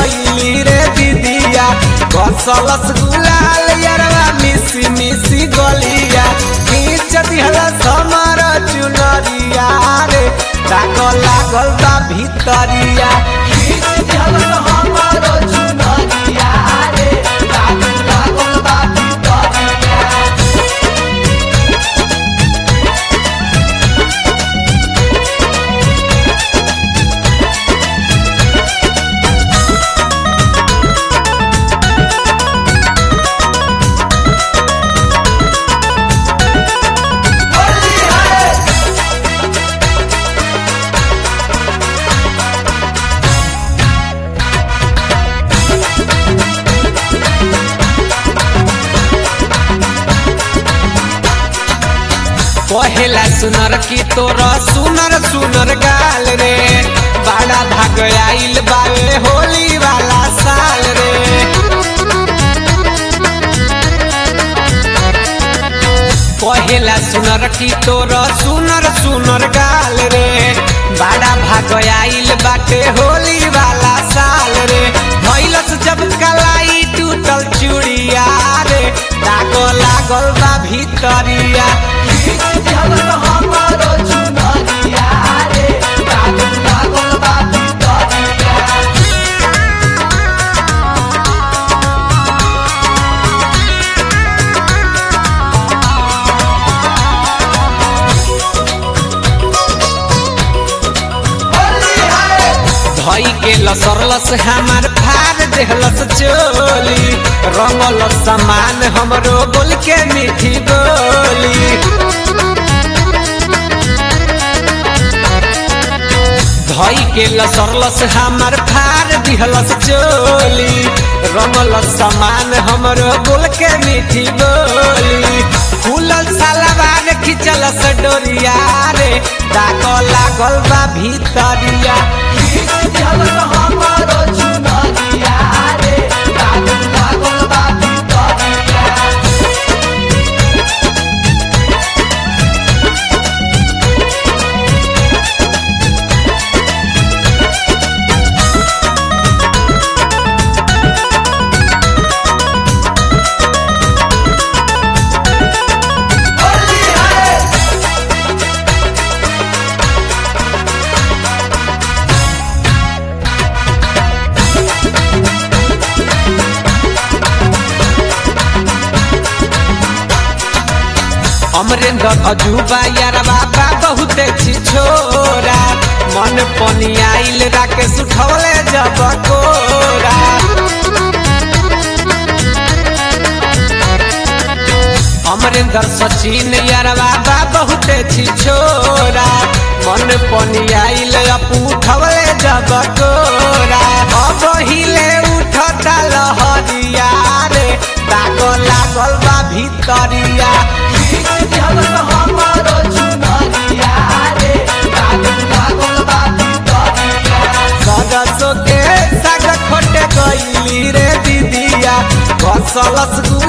गईली रे दीदिया कसलस गुलाल यरवा मिसी मिसी गलिया खींच दिहला समर चुनरिया रे दाग लागल बा भितरिया खींच दिहला हमर चुनरिया रे दाग लागल बा भितरिया कहेला सुनर की तोरा सुनर सुनर गाल रे बड़ा भाग आइल बावे होली वाला साल रे कहेला सुनर की तोरा सुनर सुनर गाल रे बड़ा भाग आइल बाटे होली वाला साल रे भैलस जब कलाई टूटल चूड़िया रे दाग लागल बा भितरिया धई के लसरलस हमार फार देहलस चोली रंगल समान हमरो बोल के मीठी बोली धई के लसरलस हमार फार दिहलस चोली रंगल समान हमरो बोल के मीठी बोली फूलल सलवार खिचलस डोरिया रे दाग लागल बा भितरिया अमरेंद्र अजूबा यार बाबा बहुत छी छोरा मन पनी आइल राकेश उठौले जब कोरा अमरेंद्र सचिन यार बाबा बहुत छी छोरा मन पनी आइल अपू उठौले जब कोरा अब हिले उठता लहरिया रे दाग लागल बा भितरिया सरसों के साग खोटे गईली रे दीदिया कसलस